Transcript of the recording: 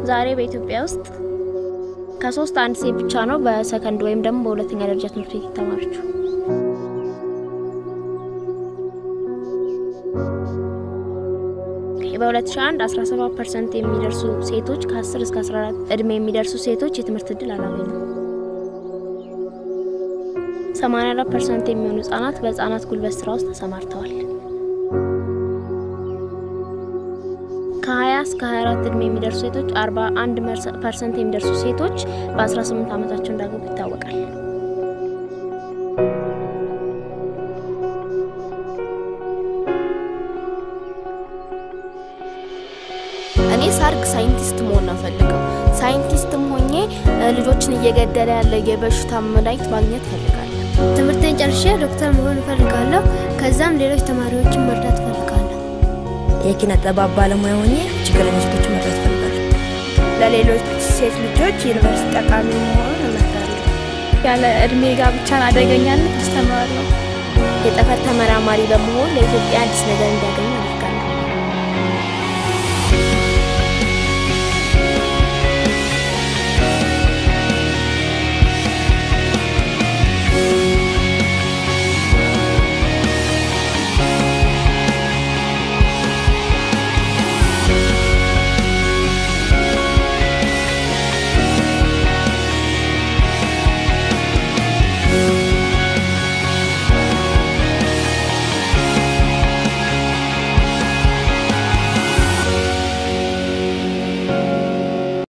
ዛሬ በኢትዮጵያ ውስጥ ከሶስት አንድ ሴት ብቻ ነው በሰከንድ ወይም ደግሞ በሁለተኛ ደረጃ ትምህርት ቤት የተማረችው። በ2001 17 ፐርሰንት የሚደርሱ ሴቶች ከ10 እስከ 14 እድሜ የሚደርሱ ሴቶች የትምህርት እድል አላገኙም። 84 ፐርሰንት የሚሆኑ ህጻናት በህጻናት ጉልበት ስራ ውስጥ ተሰማርተዋል። ከ20 እስከ 24 እድሜ የሚደርሱ ሴቶች 41 ፐርሰንት የሚደርሱ ሴቶች በ18 ዓመታቸው እንዳገቡ ይታወቃል። እኔ ሳርግ ሳይንቲስት መሆን ነው ፈልገው። ሳይንቲስትም ሆኜ ልጆችን እየገደለ ያለ የበሽታ መድኃኒት ማግኘት ፈልጋለሁ። ትምህርቴን ጨርሼ ዶክተር መሆን እፈልጋለሁ። ከዛም ሌሎች ተማሪዎችን መርዳት እፈልጋለሁ። የኪነ ጥበብ ባለሙያ ሆኜ ችግረኛ ሴቶችን መርዳት እፈልጋለሁ። ለሌሎች ሴት ልጆች ዩኒቨርሲቲ ጠቃሚ መሆን እመክራለሁ። ያለ እድሜ ጋብቻን አደገኛነት አስተምራለሁ። የጠፈር ተመራማሪ በመሆን ለኢትዮጵያ አዲስ ነገር እንዲያገኙ